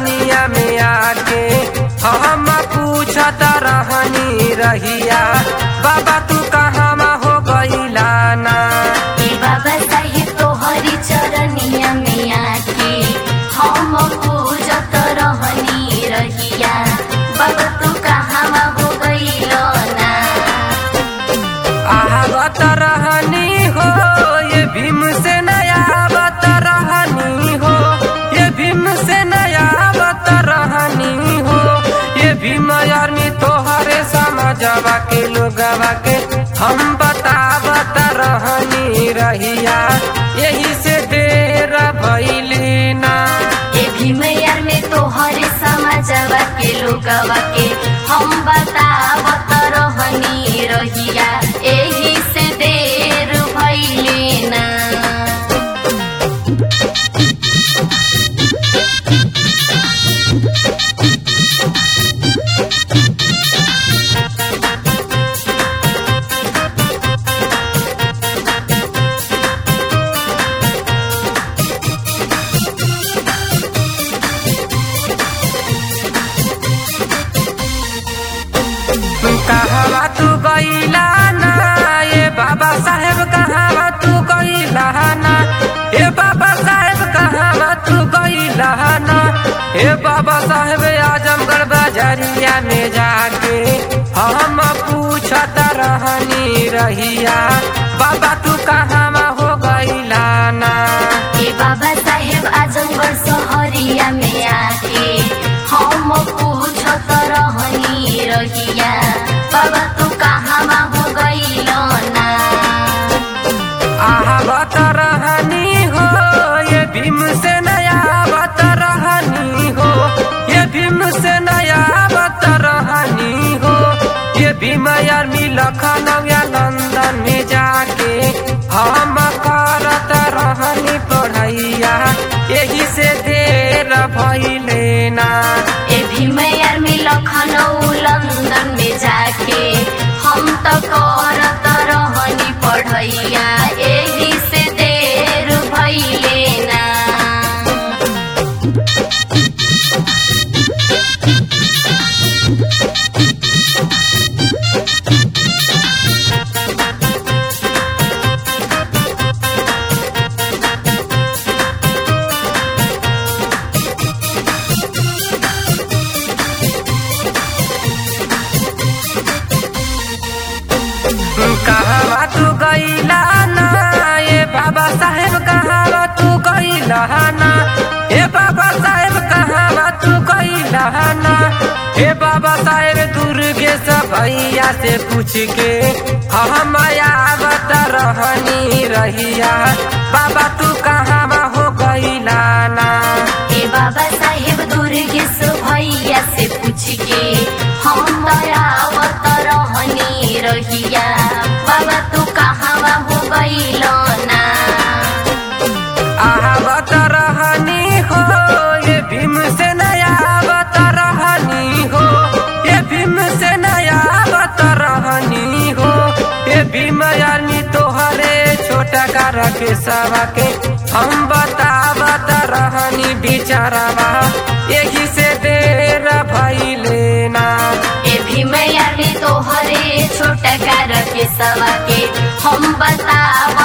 चरनिया में आके हम पूछत रहनी रहिया बाबा तू कहाँ हो गईला ना ए बाबा साहेब तोहरी चरनिया में आके हम पूजत रहनी रहिया बाबा तू कहाँ हो गइल ना आवत रहनी हो ये भीम से नया आवत रहनी हो ये भीम से नया आवत रहनी हो ये भीम यारनी तोहरे समझवा के लोगवा के हम बतावत रहनी रहिया यही से देर भइली ना ए भीमयार में तोहरे समाजवा के लोगवा के हम बतावत रहनी रहिया एही से देर भइले ना कहवा तू गईला ना ये बाबा साहेब कहवा तू गईला ना ये बाबा साहेब कहवा तू गईला ना ये बाबा साहेब आजमगढ़ बाजारिया में जाके हम पूछत रहनी रहिया बाबा तू कहवा हो गईला ना ए बाबा साहेब आजमगढ़ सहरिया में आके हम पूछत रहनी रहिया बाबा तू कहाँ हो गइल ना आवत रहनी हो ये भीम से नया आवत रहनी हो ये भीम से नया आवत रहनी हो ये भीम यार मी लखनऊ या लंदन में जाके हम करत रहनी पढ़ैया यही से देर भइले ना ए भीमयार में लखनऊ लंदन में जाके हम तो करत रहनी पढ़ैया एही से देर भइले ना कहवा तू गईला ना ये बाबा साहेब कहवा तू गईला ना हे बाबा साहेब कहवा तू गईला ना हे बाबा साहेब दुर्गे भैया से पूछ के हम आवत रहनी रहिया बाबा तू कहवा हो गईला ना ए बाबा साहेब दुर्गेश भैया से पूछ के हम आवत रहनी रहिया बाबा तू कहाँ हो गइल ना आवत रहनी हो ये भीम से नया आवत रहनी हो ये भीम से नया आवत रहनी हो ये भीम यानी तोहरे छोटा का रखे सवा के हम बतावत रहनी बिचारवा यही से देर भइले ना ए भीमयार में तोहरे छोटा कार के सवा के हम बताव